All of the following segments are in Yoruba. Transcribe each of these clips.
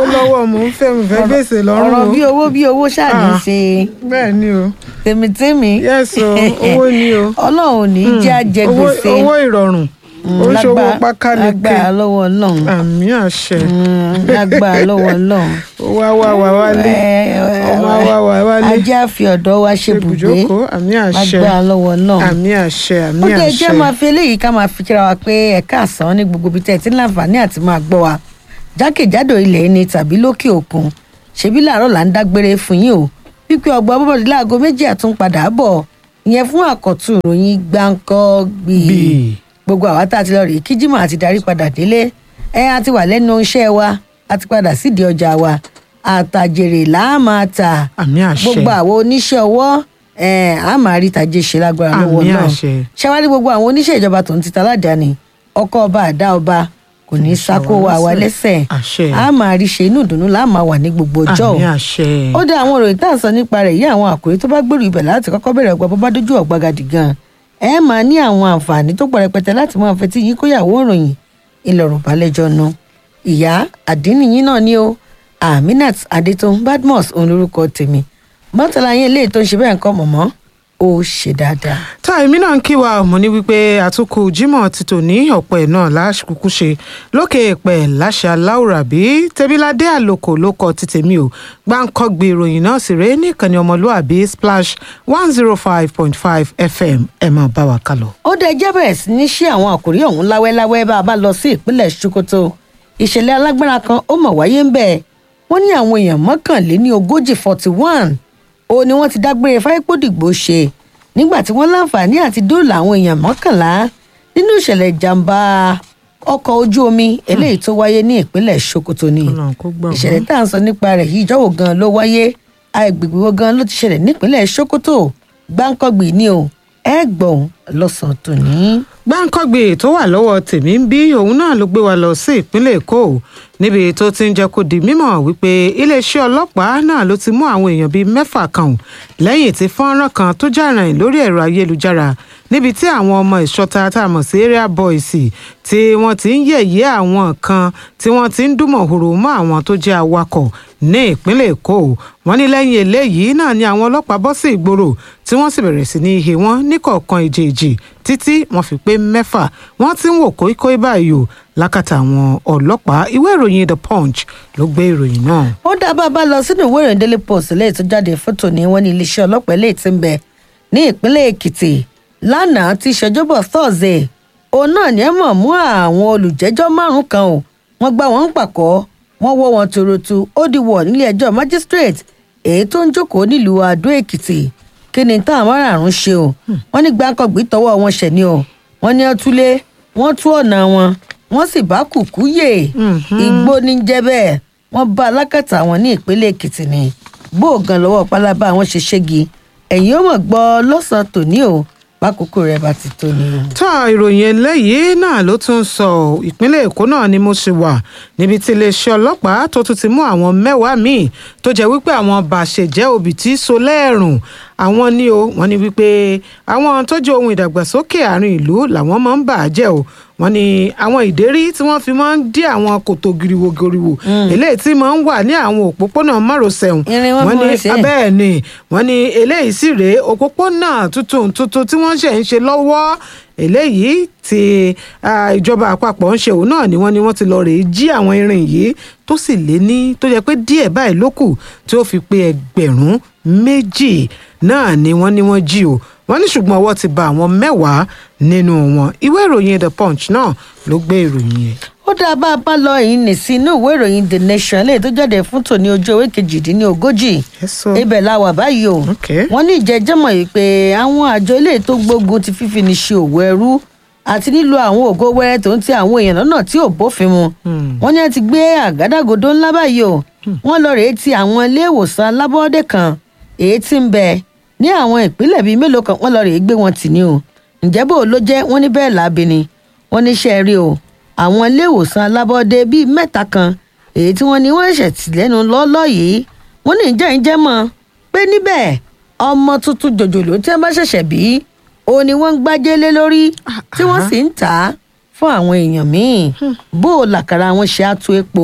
lọ́wọ́ mò ń fẹ́ mo fẹ́ gbèsè lọ́rùn ọ̀rọ̀ o bí owó bí owó ṣáàní Ah. ṣe bẹ́ẹ̀ ni o tèmítèmí yes o owó ni o ọlọ́run ò ní jẹ́ àjẹ owó gbèsè owó ìrọ̀rùn ó ń ṣòwò pákáleke lágbára lọ́wọ́ ọlọ́run àmì àṣẹ Mm, lágbára lọ́wọ́ ọlọ́run owó àwa wà wálé ọmọ àwa wà wálé ajá fi ọ̀dọ́ wa ṣe bùgbé ibùjókòó àmì àṣẹ lágbára lọ́wọ́ ọlọ́run àmì àṣẹ àmì ó dé àṣẹ jẹ́ máa fi eléyìí ká máa fi kíra wa pé ẹ̀ka àsán ní gbogbo ibi tẹ́ ẹ ti ń láǹfààní àti máa gbọ́ wa jákèjádò ilẹ̀ ẹni tàbí lókè òkun ṣebí làárọ̀ là ń dágbére fún yín o wípé ọgbà bọ́bọ̀dé láago méjì àtúnpadà bọ̀ ìyẹn fún àkọ́tún ìròyìn gbáǹkọ́ gbìyì Gbì. gbogbo àwa tá a ti lọ rèé kí jimoh àti darí padà délé ẹ a ti wà lẹ́nu iṣẹ́ wa a ti padà sídìí ọjà wa àtàjèrè là á máa tà àmì àṣẹ gbogbo àwọn oníṣẹ́ ọwọ́ ẹ̀ á máa rí tàjé ṣe lágbára lọ́wọ́ Àmín náà àṣẹ. ṣáwárí gbogbo àwọn oníṣẹ́ ìjọba tó ń ti taládàáni ọkọ ọba àdá ọba kò ní sákó wa wá lẹ́sẹ̀ Àṣẹ. á máa rí ṣe inú ìdùnnú là á máa wà ní gbogbo ọjọ́ àmì àṣẹ ó dá àwọn òròyìn tá à ń sọ nípa rẹ̀ yí àwọn àkòrí tó bá gbèrú ibẹ̀ láti kọ́kọ́ bẹ̀rẹ̀ ọgbà bọ́bá dójú ọ̀gbagadì gan ẹ máa ní àwọn àǹfààní tó pọ̀ rẹpẹtẹ láti máa fetí yín kóyàwó ìròyìn ìlọ̀rọ̀ balẹ̀jọ́ nu ìyá àdínníyín náà ni ó aminat adétún badmus òun lórúkọ tèmi mọ́tàlá yín eléyìí tó ń ṣe bẹ́ẹ̀ nǹkan mọ̀mọ́ ó ṣe dáadáa. tá èmi náà ń kí wa mo ní wípé àtúnkù jimoh ti tò ní ọ̀pọ̀ ẹ̀ náà láṣkúkú ṣe lókè èèpẹ̀ láṣà láwùrà bí tẹ́bíládé àlòkò ló kọ ti tèmi o gbáǹkọ́gbé ìròyìn náà sì rèé nìkànnì ọmọlúàbí splash one zero five point five fm ẹ máa bá wa kálọ. ó dẹ jẹ́ bẹ̀rẹ̀ sí ní ṣí àwọn àkòrí ọ̀hún láwẹ́láwẹ́ bá a bá lọ sí ìpínlẹ̀ sokoto ìṣẹ̀lẹ̀ alágbára kan ó mọ̀ wáyé ń bẹ̀ wọ́n ní àwọn èèyàn mọ́kànléní ogójì forty one ó ní wọ́n ti dágbére fáyépódìgbò ṣe nígbà tí wọ́n láǹfààní àti dóòlà àwọn èèyàn mọ́kànlá nínú ìṣẹ̀lẹ̀ ìjàmbá ọkọ̀ ojú omi eléyìí tó wáyé ní ìpínlẹ̀ sokoto ni Ọlọ́run kó gbà wọ́n. ìṣẹ̀lẹ̀ tá à ń sọ nípa rẹ̀ yìí ìjọ́wò gan ló wáyé agbègbè wo gan ló ti ṣẹlẹ̀ nípínlẹ̀ sokoto gbáǹkọ́gbì ni o ẹ gbọ̀n lọ́sàn-án tòní. gbáǹkọ́gbè tó wà lọ́wọ́ tèmi ń bí òun náà ló gbé wa lọ sí ìpínlẹ̀ èkó níbi tó ti ń jẹ́ kó di mímọ̀ wípé iléeṣẹ́ ọlọ́pàá náà ló ti mú àwọn èèyàn bíi mẹ́fà kan ò lẹ́yìn tí fọ́nrán kan tó jà rìn lórí ẹ̀rọ ayélujára níbi tí àwọn ọmọ ìṣọ́ta tá a mọ̀ sí area boys tí wọ́n ti ń yẹ̀yẹ́ àwọn kan tí wọ́n ti ń dúnmọ̀ horo mọ́ àwọn tó jẹ́ awakọ̀ ní ìpínlẹ̀ èkó wọ́n ní lẹ́yìn eléyìí náà ni àwọn ọlọ́pàá bọ́ sí ìgboro tí wọ́n sì bẹ̀rẹ̀ sí ní ihe wọn níkọ̀ọ̀kan ìjèèjì títí wọ́n fi pé mẹ́fà wọ́n ti ń wò kóíkóí báyìí o lákàtà àwọn ọlọ́pàá ìwé ìròyìn the punch ló gbé ìròyìn náà. ó dá bá a bá lọ sínú ìwé ìròyìn daily post lẹ́yìn tó jáde fótó ní wọ́n ní iléeṣẹ́ ọlọ́pàá eléyìí ti ń bẹ ní ìpínlẹ̀ èkìtì lánàá ti ṣèjọbọ̀ thursday òun náà ní ẹ mọ̀ mú àwọn olùjẹ́jọ́ márùn-ún kan o wọ́n gbá wọn ń pàkọ́ wọ́n wọ́ wọn tòrótù ó di wọ̀ nílé ẹjọ́ magistrate èyí tó ń jókòó nílùú adó èkìtì kí ni táwọn márààrún ṣe o wọ́n ní gbàǹkangbì tọwọ́ wọn ṣẹ̀ ni o wọ́n ní ọtúlé wọ́n tú ọ̀nà wọn wọ́n sì bá kùkú yè igbó ní jẹ́ bẹ́ẹ̀ wọ́n bá alákàtà wọn ní ìpínlẹ̀ èkìtì ni gbóògàn lọ́wọ́ pálábá wọn ṣe ṣégi ẹ̀yìn ó mọ̀ gbọ́ lọ́sàn-án tòní o bákòókò rẹ̀ bá ti tó ni o. tó ìròyìn eléyìí náà ló tún sọ ìpínlẹ̀ èkó náà ni mo ṣe wà níbi tí iléeṣẹ́ ọlọ́pàá tó tún ti mú àwọn mẹ́wàá míì tó jẹ́ wípé àwọn bàṣẹ̀jẹ́ òbí tí so lẹ́ẹ̀rùn àwọn ní o wọ́n ní wípé àwọn tó jẹ́ ohun ìdàgbàsókè àárín ìlú làwọn máa ń bà á jẹ́ o wọ́n ní àwọn ìdérí tí wọ́n fi máa ń dí àwọn kòtò giriwo giriwo eléyìí tí máa ń wà ní àwọn òpópónà márosẹ̀ ọ̀hún Irin wọn wọ́n fi ní wọ́n ṣe é. abẹ́ bẹ́ẹ̀ ni wọ́n ní eléyìí sì rèé òpópónà tuntun tuntun tí wọ́n ṣe ń ṣe lọ́wọ́ eléyìí tí ah, ìjọba àpapọ̀ ń ṣe òun náà ni wọ́n ní wọ́n ti lọ rèé jí àwọn irin yìí tó sì lé ní tó jẹ́ pé díẹ̀ báyìí ló kù tí ó fi pé ẹgbẹ̀rún méjì náà ni wọ́n ní wọ́n jí o wọ́n ní ṣùgbọ́n ọwọ́ ti ba àwọn mẹ́wàá nínú wọn ìwé ìròyìn the punch náà ló gbé ìròyìn yẹn. ó dáa bá a bá lọ yìí nì sí inú ìwé ìròyìn the nation lè tó jáde fún tòní ojú ewé kejìdínlógójì Yes, sir. ibẹ̀ la wà báyìí o Okay. wọ́n ní ìjẹ́jẹ́mọ̀ yìí pé àwọn àjọ ilé tó gbógun ti fífi ní ṣe òwò ẹrú àti nílò àwọn ògo wẹ́rẹ́ tó ń ti àwọn èèyàn lọ́nà tí ò bófin mu wọ́n ní ẹ ti gbé àgádágodo ńlá báyìí o wọ́n lọ rèé ti àwọn ilé ìwòsàn alábọ́ọ́dẹ kan èyí tí ń bẹ ní àwọn ìpínlẹ̀ bíi mélòó kan wọ́n lọ rèé gbé wọn tì ní o ǹjẹ́ bó ló jẹ́ wọ́n ní bẹ́ẹ̀ láabi ni wọ́n ní ṣe rí o àwọn ilé ìwòsàn alábọ́ọ́dẹ bíi mẹ́ta kan èyí tí wọ́n ní wọ́n ṣẹ̀ tì lẹ́nu lọ́ọ́lọ́ yìí wọ́n ní ìjẹ́ ìjẹ́ mọ́ pé níbẹ̀ ọmọ tuntun jòjòló tí wọ́n bá ṣẹ̀ṣẹ̀ bí òun ni wọ́n ń gbájé lé lórí tí wọ́n sì ń tà á fún àwọn èèyàn míì bó o làkàrà wọn ṣe á tó epo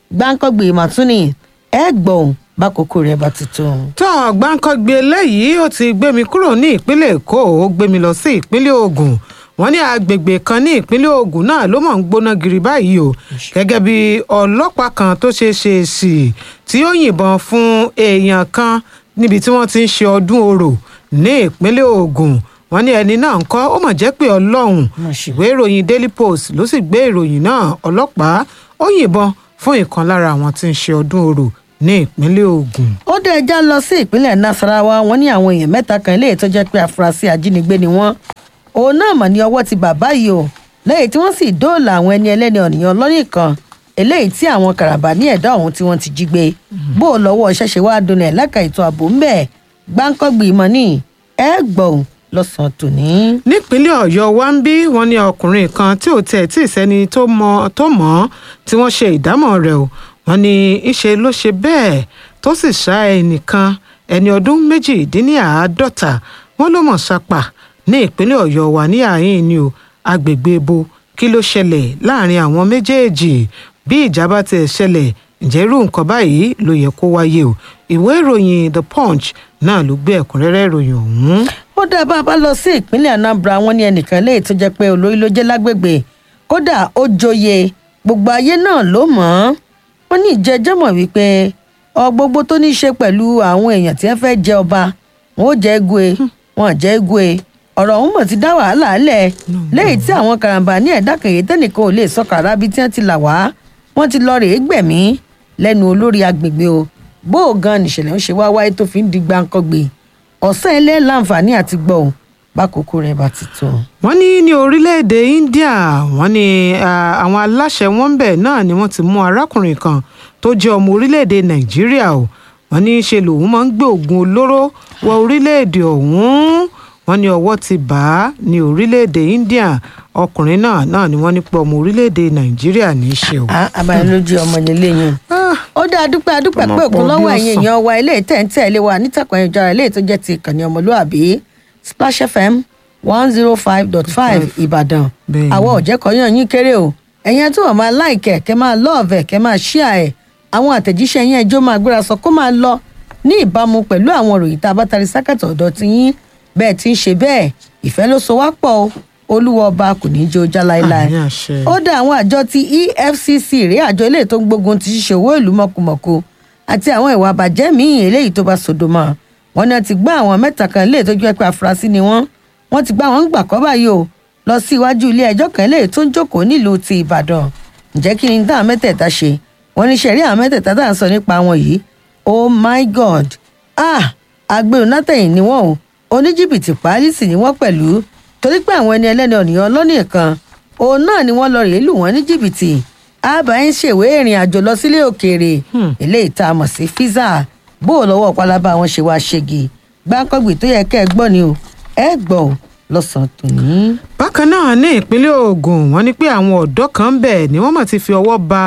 gbáǹkọ́gbì màtúnì ẹ gbọ̀n bákòókò rẹ̀ bá ti tó. tó gbáǹkọ́gbé eléyìí ó ti gbé mi kúrò ní ìpínlẹ̀ èkó ó gbé mi lọ sí ìpínlẹ̀ ògùn wọ́n ní agbègbè kan ní ìpínlẹ̀ ògùn náà ló mọ̀ ń gbóná giri báyìí o gẹ́gẹ́ bí ọlọ́pàá kan tó ṣe ṣe sí tí ó yìnbọn fún èèyàn kan níbi tí wọ́n ti ń ṣe ọdún orò ní ìpínlẹ̀ ògùn wọ́n ní ẹni náà ń kọ́ ó mọ̀ jẹ́ pé ọlọ́run ìwé ìròyìn daily post ló sì gbé ìròyìn náà ọlọ́pàá ó yìnbọn fún ìkan lára àwọn tí ń ṣe ọdún orò ní ìpínlẹ̀ ògùn. ó dé ẹja lọ sí ìpínlẹ̀ nasarawa wọn ní àwọn èèyàn mẹ́ta kan eléyìí tó jẹ́ pé afurasí ajínigbé ni wọ́n òun náà mọ̀ ní ọwọ́ ti bàbá yìí o lẹ́yìn tí wọ́n sì dóòlà àwọn ẹni ẹlẹ́ni ọ̀nìyàn lọ́nì kan eléyìí tí àwọn karabà ní ẹ̀dá ọ̀hún tí wọ́n ti jí gbé bó o lọ́wọ́ ṣẹ̀ṣẹ̀ wá dunlẹ̀ lẹ́ka ètò ààbò ńbẹ̀ gbáǹkọ́gbì mọ́ ní ẹ gbọ̀n lọ́sàn-án tòní. nípínlẹ̀ ọ̀yọ́ wa ń bí wọn ní ọkùnrin kan tí ò tẹ̀ tí ì sẹ́ni tó mọ̀ tó mọ̀ ọ́ tí wọ́n ṣe ìdámọ̀ rẹ̀ o wọn ní ìṣe ló ṣe bẹ́ẹ̀ tó sì ṣá ẹnìkan ẹni ọdún méjìdínláàádọ́ta wọn ló mọ̀ sápà ní ìpínlẹ̀ ọ̀yọ́ wa ní àárín ni o agbègbè ebo kí ló ṣẹlẹ̀ láàrin àwọn méjèèjì bí ìjà bá ti ṣẹlẹ̀ ǹjẹ́ irú nǹkan báyìí ló yẹ kó wáyé o ìwé ìròyìn the punch náà ló gbé ẹ̀kúnrẹ́rẹ́ ìròyìn ọ̀hún. ó dá bá a bá lọ sí ìpínlẹ̀ anambra wọn ní ẹnìkan léyìí tó jẹ́ pé olórí ló jẹ́ lágbègbè kódà ó joyè gbogbo ayé náà ló mọ̀ ọ́n wọ́n ní ìjẹ́jọ́ mọ̀ wípé ọ gbogbo tó ní í ṣe pẹ̀lú àwọn èèyàn tí wọ́n fẹ́ jẹ ọba wọn ò jẹ́ egwe wọn ò jẹ́ egwe ọ̀rọ̀ ọ̀hún mọ̀ ti dá wàhálà lẹ̀ lẹ́yìn tí àwọn karambà ní ẹ̀dá kẹ̀yẹ tẹ́nìkan ò lè sọ kàrá bí tí wọ́n ti là wá wọ́n ti lọ rèé gbẹ̀mí lẹ́nu olórí agbègbè o bó o gan nìṣẹ̀lẹ̀ ń ṣe wá wáyé tó fi ń di gbàǹkangbè ọ̀sán ilé láǹfààní àti gbọ́ ò bákòókò rẹ̀ bá ti tó. wọ́n ní ní orílẹ̀-èdè india wọ́n ní àwọn aláṣẹ wọn bẹ̀ náà ni wọ́n ti mú arákùnrin kan tó jẹ́ ọmọ orílẹ̀-èdè nàìjíríà o wọ́n ní ṣe lòun máa ń gbé oògùn olóró wọ orílẹ̀-èdè ọ̀hún wọ́n ní ọwọ́ ti bà á ní orílẹ̀-èdè india ọkùnrin náà náà ni wọ́n ní pé ọmọ orílẹ̀-èdè nàìjíríà ní í ṣe o. abayọlójú ọmọ nílé yẹn ó dá adúpẹ́ adúpẹ́ pé òkun lọ́wọ́ ẹ̀yìn èèyàn wa ilé ìtẹ̀ǹtẹ̀ ilé wa nítàkùn ayélujára ilé tó jẹ́ ti ìkànnì ọmọlúàbí splash fm one zero five dot five ìbàdàn àwọn òjẹ́kọ̀ọ́yàn yín kéré o ẹ̀yin tó wà máa láìkẹ̀ kẹ́ máa lọ́ọ̀vẹ̀ kẹ́ máa ṣíà ẹ̀ àwọn àtẹ̀jíṣẹ́ yẹn ẹjọ́ máa gbéra sọ kó máa lọ ní ìbámu pẹ̀lú àwọn òròyìn tá a bá tarí sákàtà ọ̀dọ̀ ti yín bẹ́ẹ̀ ti ń ṣe bẹ́ẹ̀ ìfẹ́ ló so wá pọ̀ o olúwa ọba kò ní í jó já láéláé ó dá àwọn àjọ ti efcc rèé àjọ eléyìí tó ń gbógun ti ṣíṣe owó ìlú mọ̀kùmọ̀kù àti àwọn ìwà àbàjẹ́ míì eléyìí tó bá sòdò mọ́ wọn náà ti gbá àwọn mẹ́ta kan eléyìí tó jẹ́ pé afurasí ni wọ́n wọ́n ti gbá wọn gbà kọ́ báyìí o lọ sí iwájú ilé ẹjọ́ kan eléyìí tó ń jókòó nílùú ti ìbàdàn ǹjẹ́ kí ni dáhùn mẹ́tẹ̀ẹ̀ta ṣe wọ́n ní sẹ́rí àwọn mẹ́tẹ̀ẹ̀ta tá à ń sọ nípa wọn yìí oh my god ah agbèrò nátẹ̀yìn ni wọ́n o oníjìbìtì páálí sì ni wọ́n pẹ̀lú torí pé àwọn ẹni ẹlẹ́ni ọ̀nìyàn lọ́nì kan òun náà ni wọ́n lọ rèé lù wọ́n ní jìbìtì àbá ń ṣèwé ìrìn àjò lọ sílé òkèèrè eléyìí tá a mọ̀ sí físà bó o lọ́wọ́ pálábá wọn ṣe wá ṣègi gbáǹkọ́gbì tó yẹ kẹ́ ẹ gbọ́ ni o ẹ gbọ́ o lọ́sàn-án tòní. bákan náà ní ìpínlẹ̀ ogun wọ́n ní pé àwọn ọ̀dọ́ kan bẹ̀ ni wọ́n mọ̀ ti fi ọwọ́ ba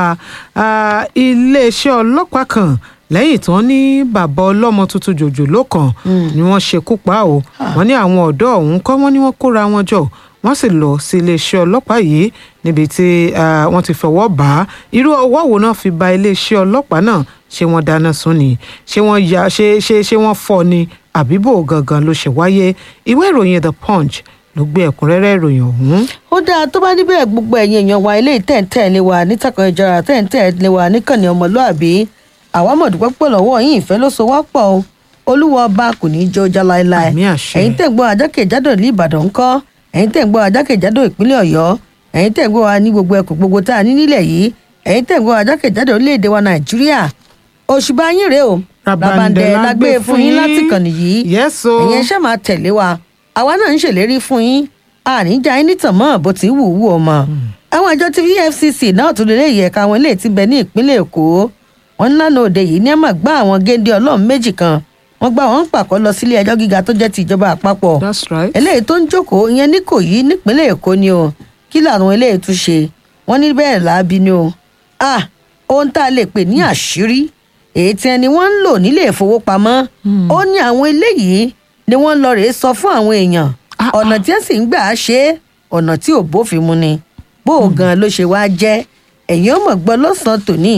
iléeṣẹ́ ọlọ́pàá kan lẹ́yìn tí wọ́n ní bàbá ọlọ́mọ tuntun jòjòló kan ni wọ́n ṣekú pa o wọ́n ní àwọn ọ̀dọ́ ọ̀hún kọ́ wọ́n ní wọ́n kóra wọn jọ wọ́n sì lọ sí iléeṣẹ́ ọlọ́pàá yìí níbi tí wọ́n ti fọwọ́ bá a irú ọwọ́ wo náà fi ba iléeṣẹ́ ọlọ́pàá náà ṣé wọ́n dáná sun ni ṣé wọ́n ya ṣé ṣé ṣé wọ́n fọ́ ni àbíbò gangan ló ṣe wáyé ìwé ìròyìn the punch ló gbé ẹ̀kúnrẹ́rẹ́ ìròyìn ọ̀hún. ó dáa tó bá níbẹ̀ gbogbo ẹ̀yin èèyàn wa ilé ìtẹ̀ǹtẹ̀ lé wa nítàkùn ìjọra tẹ̀ǹtẹ̀ lé wa níkànnì ọmọlúàbí àwa mọ̀ dúpẹ́ pọ̀ lọ́wọ́ yín ìfẹ́ ló so wá pọ̀ o olúwa ọba kò ní í jó já láéláé Àmì àṣẹ. ẹ̀yin tẹ̀ ń gbọ́ ajákèjádò ní ìbàdàn ńkọ́ ẹ̀yin tẹ̀ ń gbọ́ ajákèjádò ìpínlẹ̀ ọ̀yọ́ ẹ̀yin tẹ̀ ń gbọ́ wa ní gbogbo ẹkùn gbogbo tá a ní nílẹ̀ yìí ẹ̀yin tẹ̀ ń gbọ́ ajákèjádò orílẹ̀-èdè wa nàìjíríà òṣùbà yín rèé o Rabandẹ la gbé fún yín láti kànnì yìí Yes o. ẹ̀yin ṣe máa tẹ̀lé wa àwa náà ń ṣèlérí fún yín àníjà yín nítàn mọ́ bó ti wù wù ọmọ àwọn àjọ ti efcc náà tún lè yẹ ká àwọn ilé tí ń bẹ ní ìpínlẹ̀ èkó wọn lánàá òde yìí ní àmà gbá àwọn géńdé ọlọ́run méjì kan wọ́n gbá wọn pàkọ́ lọ sílé ẹjọ́ gíga tó jẹ́ ti ìjọba àpapọ̀ that's right. eléyìí tó ń jókòó ìyẹn ní kò yí nípínlẹ̀ èkó ni o kí làwọn eléyìí tún ṣe wọ́n ní bẹ́ẹ̀ láabi ni o ah ohun tá a lè pè ní àṣírí èyí tí ẹni wọ́n ń lò nílé ìfowópamọ́ ó ní àwọn eléyìí ni wọ́n lọ rèé sọ fún àwọn èèyàn Ah, ọ̀nà tí wọ́n sì ń gbà á ṣe é ọ̀nà tí ò bófin mu ni bó o gan ló ṣe wá jẹ́ ẹ̀yin ó mọ̀ gbọ́ lọ́sàn-án tòní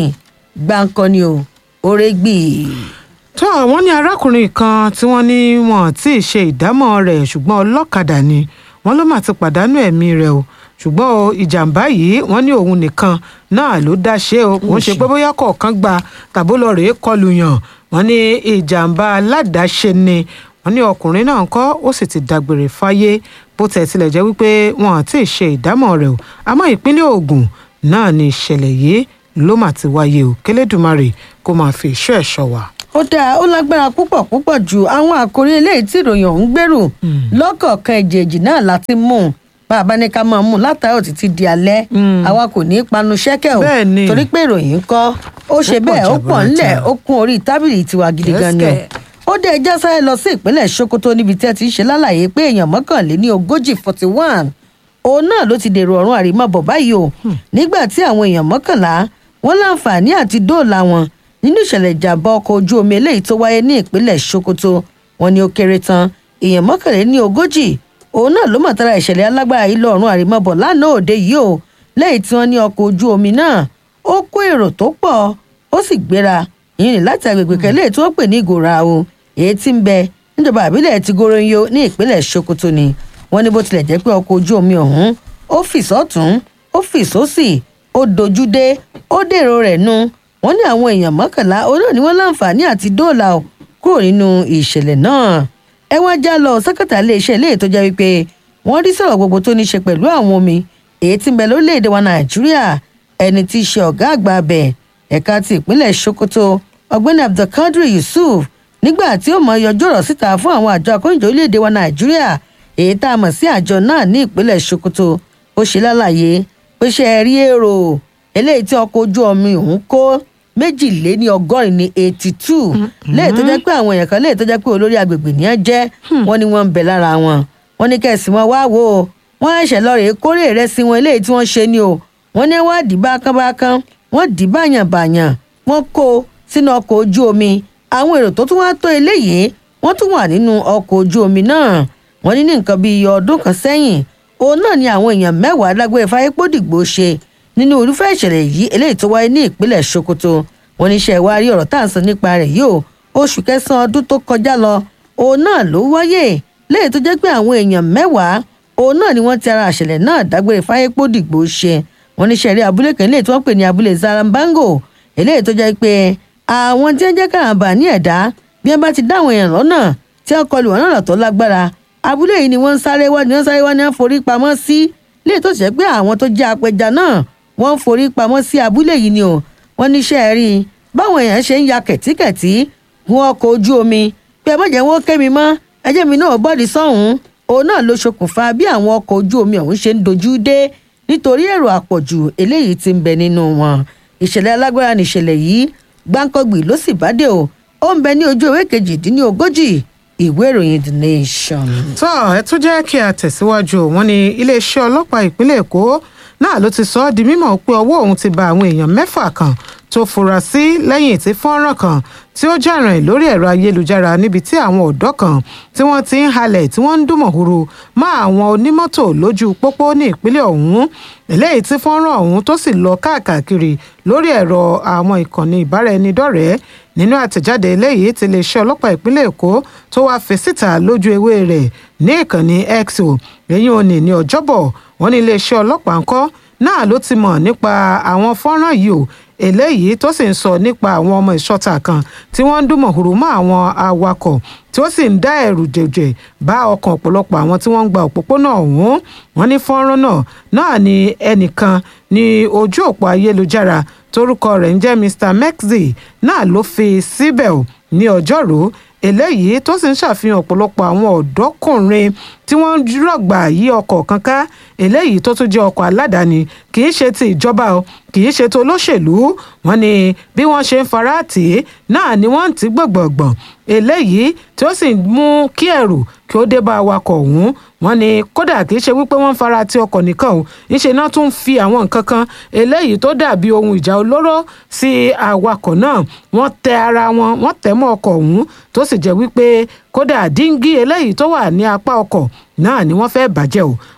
gbáǹkọ́ ni o oore gbì í. tó wọ́n ní arákùnrin kan tí wọ́n ní wọn tí ì ṣe ìdámọ̀ rẹ̀ ṣùgbọ́n ọlọ́kadà ni wọ́n ló mà ti pàdánù ẹ̀mí rẹ̀ o ṣùgbọ́n o ìjàmbá yìí wọ́n ní òun nìkan náà ló dá ṣe o kò ń ṣe pé bóyá kọ̀ọ̀kan gba tàbó lọ rèé kọlù yàn wọ́n ní ìjàmbá aládàáṣe ni wọ́n ní ọkùnrin náà kọ́ ó sì ti dágbére fáyé bó tẹ̀ tilẹ̀ jẹ́ wípé wọn àti ṣe ìdámọ̀ rẹ̀ o àmọ́ ìpínlẹ̀ Ògùn náà ni ìṣẹ̀lẹ̀ yìí ló mà ti wáyé o kélédùmarè kó máa fi ìṣọ́ ẹ̀ ṣọ́ wa. ó dáa ó lágbára púpọ̀ púpọ̀ ju àwọn àkòrí eléyìí tí ìròyìn ọ̀hún gbèrú lọ́kọ̀ọ̀kan èjèèjì náà láti mú un bá a bá ní ká máa mú un látàárọ̀ títí di alẹ́ àwa kò ní í panu ṣẹ́kẹ̀ o Bẹ́ẹ̀ ni. torí pé ìròyìn ń kọ́ ó ṣe pọ̀ bẹ́ẹ̀ ó pọ̀ ńlẹ̀ jaburata. ó kún orí tábìlì tiwa gidi gan ni o Yes, kẹ̀. ó dé ẹjọ́ sáré lọ sí ìpínlẹ̀ Sokoto níbi tí ẹ ti ń ṣe lálàyé pé èèyàn mọ́kànléní ogójì forty one òun náà ló ti dèrò ọ̀run àrímọ́bọ̀ báyìí o nígbà tí àwọn èèyàn mọ́kànlá wọn láǹfààní àti dóòlà wọn nínú ìṣẹ̀lẹ̀ ìjàmbá ọkọ̀ ojú omi eléyìí tó wáyé ní ìpínlẹ̀ Sokoto wọn ni ó kéré tán èèyàn mọ́kànléní ogójì òun náà ló mọ̀ tara ìṣẹ̀lẹ̀ alágbára yìí lọ́ọ̀run àrímọ́bọ̀ lánàá òde yìí o lẹ́yìn tí wọ́n ní ọkọ̀ ojú omi náà ó kó èrò tó pọ̀ ó sì gbéra ìyẹn láti agbègbè kẹlẹ́ tí wọ́n pè ní ìgòrà o èyí tí ń bẹ níjọba àbílẹ̀ ti goronyo ní ìpínlẹ̀ Sokoto ni wọ́n ní bó tilẹ̀ jẹ́ pé ọkọ̀ ojú omi ọ̀hún ó fì sọ́tún ó fì sósì ó dojú dé ó dèrò rẹ̀ nu wọ́n ní àwọn èèyàn mọ́kànlá olóò ní wọ́n láǹfààní àti dóòlà o kúrò nínú ìṣẹ̀lẹ̀ náà ẹ wá já lọ sẹ́kẹ̀tà iléeṣẹ́ ilé tó jẹ́ wípé wọ́n rí sọ̀rọ̀ gbogbo tó ní ṣe pẹ̀lú àwọn omi èyí tí ń bẹ lórílẹ̀‐èdè wa Nàìjíríà ẹni tí í ṣe ọ̀gá àgbà abẹ ẹ̀ka ti ìpínlẹ̀ Sokoto ọ̀gbẹ́ni Abdulkadir Yusuf nígbà tí ó mọ yọjú ọ̀rọ̀ síta fún àwọn àjọ akóyìnjọ orílẹ̀‐èdè wa Nàìjíríà èyí tá a mọ̀ sí àjọ náà ní ìpínlẹ̀ Sokoto ó ṣe lálàyé pé ṣe é rí èrò eléyìí tí ọkọ̀ ojú omi òun kó méjìléní ọgọ́rin ní eighty two léyìí tó jẹ́ pé àwọn èèyàn kan léyìí tó jẹ́ pé olórí agbègbè ní ẹ jẹ́ wọ́n ní wọ́n ń bẹ lára wọn wọ́n ní kẹ́sì wọn wá wò ó wọ́n ẹ̀ṣẹ̀ lọ rèé kórè ìrẹsì wọn eléyìí tí wọ́n ṣe ni o wọ́n ní wọ́n á dì bákánbákán wọ́n dì báyànbáyàn wọ́n kó o sínú ọkọ̀ ojú omi àwọn èrò tó tún wá tó eléyìí wọ́n tún wà nínú ọkọ̀ ojú omi náà wọ́n ní ní nǹkan bíi ọdún kan sẹ́yìn òun náà ni àwọn èèyàn mẹ́wàá dágbére fáyépódìgbò ṣe nínú irúfẹ́ ìṣẹ̀lẹ̀ yìí eléyìí tó wáyé ní ìpínlẹ̀ Sokoto wọ́n ní iṣẹ́ ìwárí ọ̀rọ̀ tá à ń sọ nípa rẹ̀ yìí o oṣù kẹsàn-án ọdún tó kọjá lọ òun náà ló wáyé léyìí tó jẹ́ pé àwọn èèyàn mẹ́wàá òun náà ni wọ́n ti ara àṣẹlẹ̀ náà dágbére fáyépódìgbò ṣe wọ́n ní sẹ́rí abúlé kan eléyìí tí wọ́n pè ní abúlé Zarambango eléyìí tó jẹ́ pé àwọn tí wọ́n jẹ́ kàràǹbà ní ẹ̀dá bí wọ́n bá ti dá àwọn èèyàn lọ́nà tí wọ́n kọlù wọn lọ́nà tó lágbára abúlé yìí ni wọ́n ń sáré wá ni wọ́n sáré wá ni wọ́n forí pamọ́ sí léè tó ṣe pé àwọn tó jẹ́ apẹja náà wọ́n ń forí pamọ́ sí abúlé yìí ni o wọ́n níṣẹ́ rí i báwọn èèyàn ṣe ń ya kẹ̀tíkẹ̀tí gun ọkọ̀ ojú omi pé ẹ má jẹ́ wọ́n ké mi mọ́ ẹjẹ́ mi náà bọ́ọ̀dì sọ́hún òun náà ló ṣokùnfà bí àwọn ọkọ̀ ojú omi ọ̀hún ṣe ń dojú dé nítorí èrò àpọ̀jù eléyìí tí ń bẹ nínú wọn ìṣẹ̀lẹ̀ alágbára nìṣẹ̀lẹ̀ yìí gbáǹkọ́gbì ló sì bá dé o ó ń bẹ ní ojú ìwé kejìdínlógójì ìwé ìròyìn the nation. tó ẹ tún jẹ́ kí a tẹ̀síwájú wọn ní iléeṣẹ́ ọlọ́pàá ìpínlẹ̀ èkó náà ló ti sọ ọ́ di mímọ̀ pé ọwọ́ òun ti ba àwọn èèyàn mẹ́fà kan tó fura sí lẹ́yìn tí fọ́nrán kan tí ó jà rìn lórí ẹ̀rọ ayélujára níbi tí àwọn ọ̀dọ́ kan tí wọ́n ti ń halẹ̀ tí wọ́n ń dùnmọ̀húrú mọ́ àwọn onímọ́tò lójú pópó ní ìpínlẹ̀ ọ̀hún eléyìí tí fọ́nrán ọ̀hún tó sì lọ káàkiri lórí ẹ̀rọ àwọn ìkànnì ìbáraẹnidọ́rẹ̀ẹ́ nínú àtẹ̀jáde eléyìí tí iléeṣẹ́ ọlọ́pàá ìpínlẹ̀ èkó tó wáá fi síta lójú ewé rẹ̀ ní ìkànnì x o èyí ò ní ní ọjọ́bọ̀ wọ́n ní iléeṣẹ́ ọlọ́pàá ńkọ́ náà ló ti mọ̀ nípa àwọn fọ́nrán yìí o eléyìí tó sì ń sọ nípa àwọn ọmọ ìṣọ́ta kan tí wọ́n ń dùnmọ̀húrú mọ́ àwọn awakọ̀ tí ó sì ń dá ẹ̀rù jẹ̀jẹ̀ bá ọkàn ọ̀pọ̀lọpọ̀ àwọn tí wọ́n ń gba òpópónà ọ̀hún wọ́n ní fọ́nrán náà náà ni ẹnìkan ní ojú òpó ayélujára torúkọ rẹ̀ ń jẹ́ Mr Mexi náà ló fi síbẹ̀ ò ní ọjọ́rú eléyìí tó sì ń ṣàfihàn ọ̀pọ̀lọpọ̀ àwọn ọ̀dọ́kùnrin tí wọ́n ń rọ̀gbà yí ọkọ̀ kan ká eléyìí tó tún jẹ́ ọkọ̀ aládàáni kì í ṣe ti ìjọba o kì í ṣe ti olóṣèlú wọn ni bí wọ́n ṣe ń fara tì í náà ni wọ́n ń tì gbọ̀ngbọ̀ngbọ̀n eléyìí tí ó sì ń mú kí ẹ̀rù kí ó dé bá awakọ̀ ọ̀hún wọ́n ní kódà kì í ṣe wípé wọ́n ń fara ti ọkọ̀ nìkan o ńṣe náà tún fi àwọn nǹkan kan eléyìí tó dàbí ohun ìjà olóró sí awakọ̀ náà wọ́n tẹ ara wọn wọ́n tẹ̀ mọ́ ọkọ̀ ọ̀hún tó sì jẹ́ wípé kódà díngí eléyìí tó wà ní apá ọkọ̀ náà ni wọ́n fẹ́ bàjẹ́ o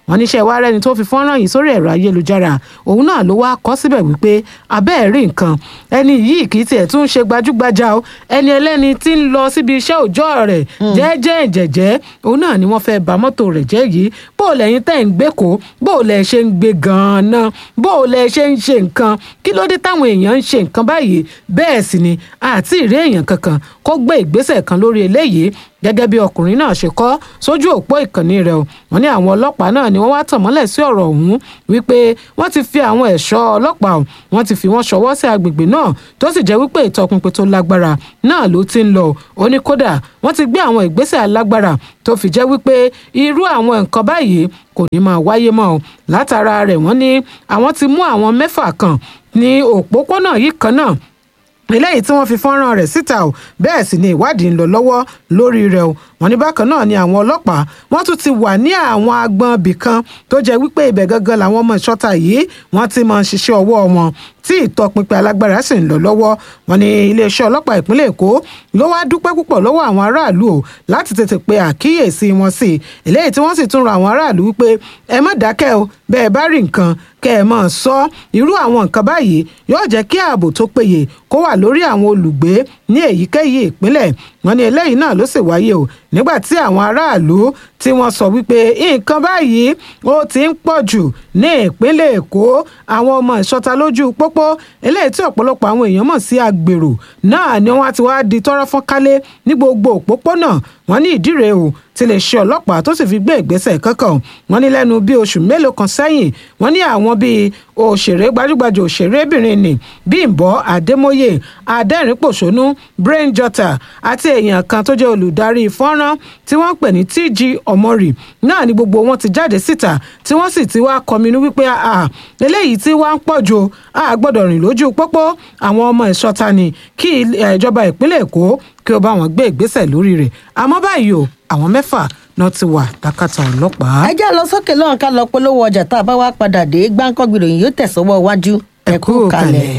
wọ́n níṣẹ́ wá rẹ́ni tó fi fọ́nrán yìí sórí ẹ̀rọ ayélujára òun náà ló wá kọ́ síbẹ̀ wípé abẹ́ẹ̀ rí nǹkan ẹni yìí kì í tiẹ̀ tún ṣe gbajúgbajà o ẹni ẹlẹ́ni tí ń lọ síbi iṣẹ́ òòjọ́ rẹ̀ jẹ́jẹ́ ìjẹ̀jẹ́ òun náà ni wọ́n fẹ́ ba mọ́tò rẹ̀ jẹ́ yìí bó o lẹ́yìn tẹ́ ń gbé kó bó o lẹ́ ṣe ń gbé gan-an bó o lẹ́ ṣe ń ṣe nǹkan kí ló dé táwọn èèyàn ń ṣe nǹkan báyìí bẹ́ẹ̀ sì ni àti ìrí èèyàn kankan kó gbé ìgbésẹ̀ kan lórí eléyìí gẹ́gẹ́ bí ọkùnrin náà ṣe kọ́ sójú òpó ìkànnì rẹ̀ o wọ́n ní àwọn ọlọ́pàá náà ni wọ́n wá tàn mọ́lẹ̀ sí ọ̀rọ̀ ọ̀hún wípé wọ́n ti fi àwọn ẹ̀ṣọ́ ọlọ́pàá wọ́n ti fi wọ́n ṣọwọ́ sí agbègbè náà tó sì jẹ́ wípé ìtọpinpin tó lágbára náà ló ti ń lọ ó ní kódà wọ́n ti gbé àwọn ìgbésẹ̀ alágbára tó fi jẹ́ wípé irú àwọn nǹkan báyìí kò ní máa wáyé mọ́ o látara rẹ̀ wọ́n ní àwọn ti mú àwọn mẹ́fà kan ní òpópónà yìí kan náà eléyìí tí wọ́n fi fọ́nrán rẹ̀ síta o bẹ́ẹ̀ sì ni ìwádìí ń lọ lọ́wọ́ lórí rẹ̀ o wọ́n ní bákan náà ni àwọn ọlọ́pàá wọ́n tún ti wà ní àwọn agbọn ibì kan tó jẹ́ wípé ibẹ̀ gangan làwọn ọmọ ìṣọ́ta yìí wọ́n ti máa ń ṣiṣẹ́ ọwọ́ wọn tí ìtọpinpin alágbára sì ń lọ lọ́wọ́ wọ́n ní iléeṣẹ́ ọlọ́pàá ìpínlẹ̀ èkó ló wá dúpẹ́ púpọ̀ lọ́wọ́ àwọn aráàlú o láti tètè pe àkíyèsí wọn sí i eléyìí tí wọ́n sì tún rọ àwọn aráàlú wípé ẹ má dákẹ́ o bẹ́ẹ̀ bá rí nǹkan kẹ́ ẹ máa sọ irú àwọn nǹkan báyìí yóò jẹ́ kí ààbò tó péye kó wà lórí àwọn olùgbé ní èyíkéyìí ìpínlẹ̀ wọ́n ní eléyìí náà ló sì wáyé o nígbà tí àwọn aráàlú tí wọ́n sọ wípé nǹkan báyìí ó ti ń pọ̀ jù ní ìpínlẹ̀ èkó àwọn ọmọ ìṣọta lójú pópó eléyìí tí ọ̀pọ̀lọpọ̀ àwọn èèyàn mọ̀ sí agbèrò náà ni wọ́n ti wá di tọ́rọ́ fọ́n kálé ní gbogbo òpópónà wọ́n ní ìdí rèé o ti lè ṣe ọlọ́pàá tó sì fi gbé ìgbésẹ̀ kankan wọ́n ní lẹ́nu bíi oṣù mélòó kan sẹ́yìn wọ́n ní àwọn bíi òṣèré gbajúgbajà òṣèrébìnrin ni bímbọ́ adémọ́yè adẹ́rìnpòṣónú brain jotter àti èèyàn kan tó jẹ́ olùdarí fọ́nrán tí wọ́n pè ní tg ọmọrì náà ni gbogbo wọn ti jáde síta tí wọ́n sì ti wá kọminú wípé eléyìí tí wá ń pọ̀ jù a gbọ́dọ̀ rìn lójú pópó àwọn ọmọ ìṣọ́ta ni kí ìjọba ìpínlẹ̀ èkó kí ó bá wọn gbé ìgbésẹ̀ lórí rẹ̀ àmọ́ báyìí o àwọn mẹ́fà náà ti wà lákàtà ọlọ́pàá. ẹ já lọ sókè lọ́hùn ká lọ polówó ọjà tá a bá wá padà dé gbáǹkọ́gbì ròyìn yóò tẹ̀sọ́wọ́ iwájú ẹ kú kalẹ̀.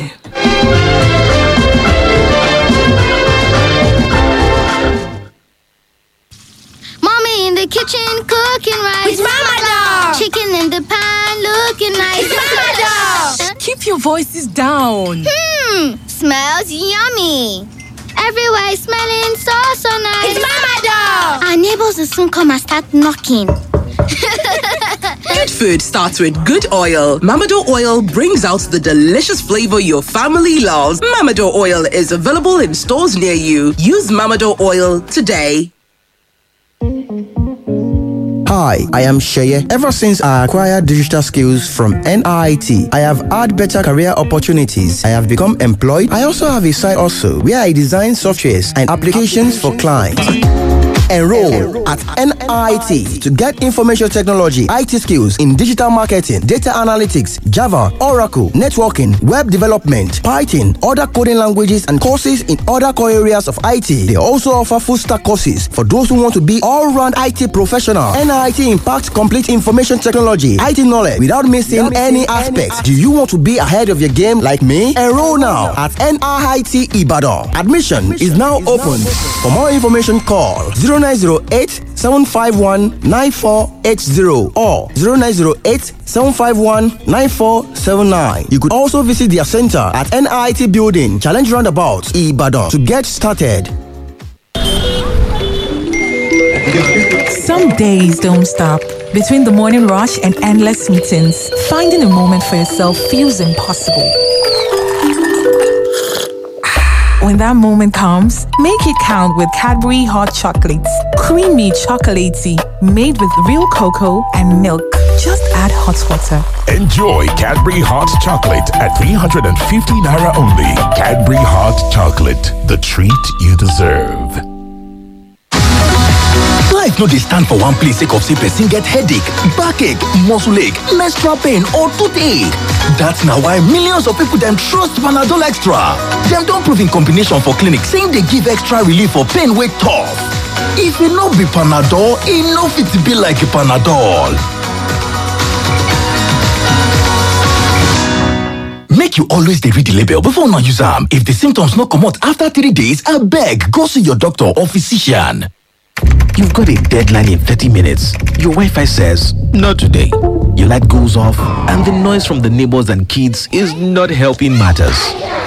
Mommy in the kitchen cooking rice. It's Mama Dog. Chicken in the pan looking nice. It's Mama Dog. Keep your voices down. Hmm, smells yummy. Everywhere is smelling so so nice. It's Mama Dog. Our neighbors will soon come and start knocking. Good food starts with good oil. Mamado oil brings out the delicious flavor your family loves. Mamado oil is available in stores near you. Use Mamado oil today. Hi, I am Sheye. Ever since I acquired digital skills from NIT, I have had better career opportunities. I have become employed. I also have a side also where I design softwares and applications for clients. Enroll at NIT to get information technology, IT skills in digital marketing, data analytics, Java, Oracle, networking, web development, Python, other coding languages, and courses in other core areas of IT. They also offer full stack courses for those who want to be all round IT professional. NIT impacts complete information technology, IT knowledge without missing any aspects. Do you want to be ahead of your game like me? Enroll now at NIT Ibadan. Admission is now open. For more information, call 0908 751 9480 or 0908 751 9479. You could also visit their center at NIT Building, Challenge Roundabout, Ibadan to get started. Some days don't stop. Between the morning rush and endless meetings, finding a moment for yourself feels impossible. When that moment comes, make it count with Cadbury Hot Chocolates. Creamy chocolatey, made with real cocoa and milk. Just add hot water. Enjoy Cadbury Hot Chocolate at 350 Naira only. Cadbury Hot Chocolate, the treat you deserve. life no dey stand for one place sake of say person get headache backache muscle ache menstrual pain or toothache dat na why millions of people dem trust panadol extra dem don prove im combination for clinic say im dey give extra relief for pain wey tough if e no be panadol e no fit be like panadol make you always dey read the label before una use am if the symptoms no comot after three days abeg go see your doctor or physician You've got a deadline in 30 minutes. Your Wi Fi says, Not today. Your light goes off, and the noise from the neighbors and kids is not helping matters.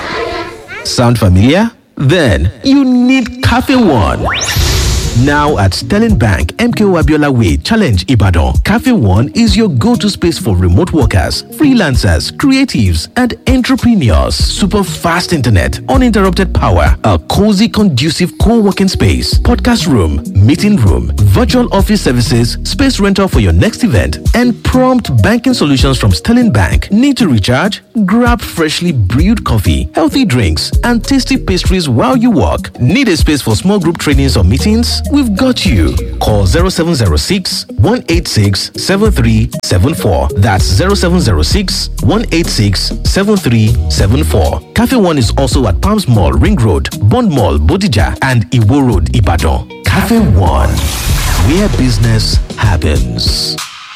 Sound familiar? Then you need Cafe One. Now at Sterling Bank, MKO Abiola Way, Challenge Ibadan, Cafe One is your go to space for remote workers, freelancers, creatives, and entrepreneurs. Super fast internet, uninterrupted power, a cozy, conducive co working space, podcast room, meeting room, virtual office services, space rental for your next event, and prompt banking solutions from Sterling Bank. Need to recharge? Grab freshly brewed coffee, healthy drinks, and tasty pastries while you work. Need a space for small group trainings or meetings? We've got you. Call 0706 186 7374. That's 0706 186 7374. Cafe One is also at Palms Mall, Ring Road, Bond Mall, Bodija, and Iwo Road, Ibadan. Cafe One, where business happens.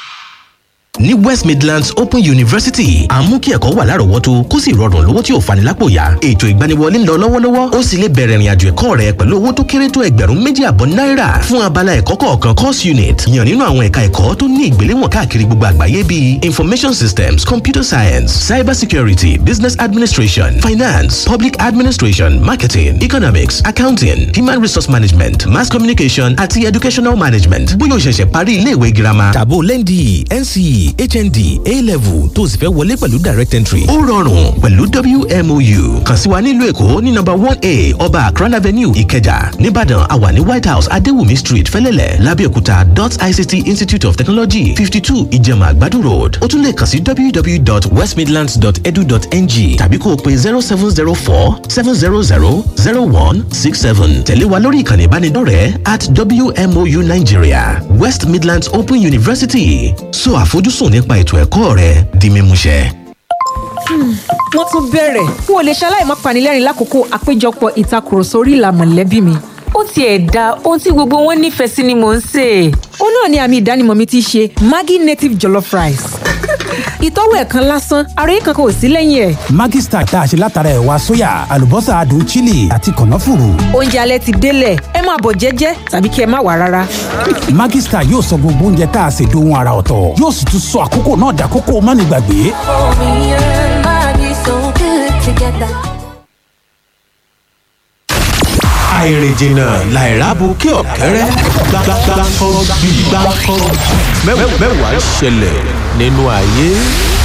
ní west midlands open university à ń mú kí ẹ̀kọ́ wà lárọ̀ọ́wọ́tó kó sì rọrùn lówó tí ò fani lápò yá ètò ìgbaniwọlé ń lọ lọ́wọ́lọ́wọ́ ó sì lè bẹ̀rẹ̀ ìrìnàjò ẹ̀kọ́ rẹ pẹ̀lú owó tó kéré tó ẹgbẹ̀rún méjì àbọ̀ náírà fún abala ẹ̀kọ́ kọ̀ọ̀kan course unit yàn nínú àwọn ẹ̀ka ẹ̀kọ́ tó ní ìgbéléwọ̀n káàkiri gbogbo àgbáyé bíi information systems computer science cyber security business administration finance public administration marketing economics accounting human resource management mass communication àti educational management bóyá o ṣẹ̀ṣẹ̀ parí ilé ìwé girama tàbó lẹ́ndì nce hnd a-level tó sì fẹ́ wọlé pẹ̀lú direct entry. ó rọrùn pẹ̀lú wmou kàn sí wa nílùú èkó ní nọ́mbà one a ọba akran avenue ìkẹjà nìbàdàn àwa ní white house adéwùmí street fẹ́lẹ́lẹ̀ lábẹ́òkúta dot ict institute of technology fifty two ìjẹ̀mà àgbàdo road ó tún lè kàn sí www.westmidlands.edu.ng tàbí kó o pe zero seven zero four seven zero zero zero one six seven tẹ̀lé wa lórí ìkànnì ìbánidọ́rẹ̀ẹ́ at wmou nigeria west midlands open university so àfojúsùn nípa ètò ẹ̀kọ́ rẹ di mímúṣẹ. wọ́n tún bẹ̀rẹ̀ n ò lè ṣaláì má panilẹ́rìn lákòókò àpéjọpọ̀ ìtakùrọ̀sọ orí ìlà mọ̀lẹ́bí mi. ó tiẹ̀ da ohun tí gbogbo wọn nífẹ̀ẹ́ sí ni mò ń sè é. ó náà ni àmì ìdánimọ̀ mi ti ṣe maggi native jollof rice. ìtọ́wò ẹ̀ kan lásán ara yìí kankan ò sí lẹ́yìn ẹ̀. Maggi Star tá a ṣe látara ẹ̀wà sóyà àlùbọ́sà adùn chili àti kànáfùrù. oúnjẹ alẹ́ ti délẹ̀ ẹ máa bọ̀ jẹ́jẹ́ tàbí kí ẹ má wà rárá. Maggi Star yóò sọ gbogbo oúnjẹ tá a ṣe dohun ara ọ̀tọ̀ yóò sì tún sọ àkókò náà dàkókò mánigbàgbé. àìrìnjìnà làìrábù kí ọ̀kẹ́rẹ́ gbàgbàgbà kan bí gbàkan mẹ́wàá ṣẹlẹ̀ nínú ayé.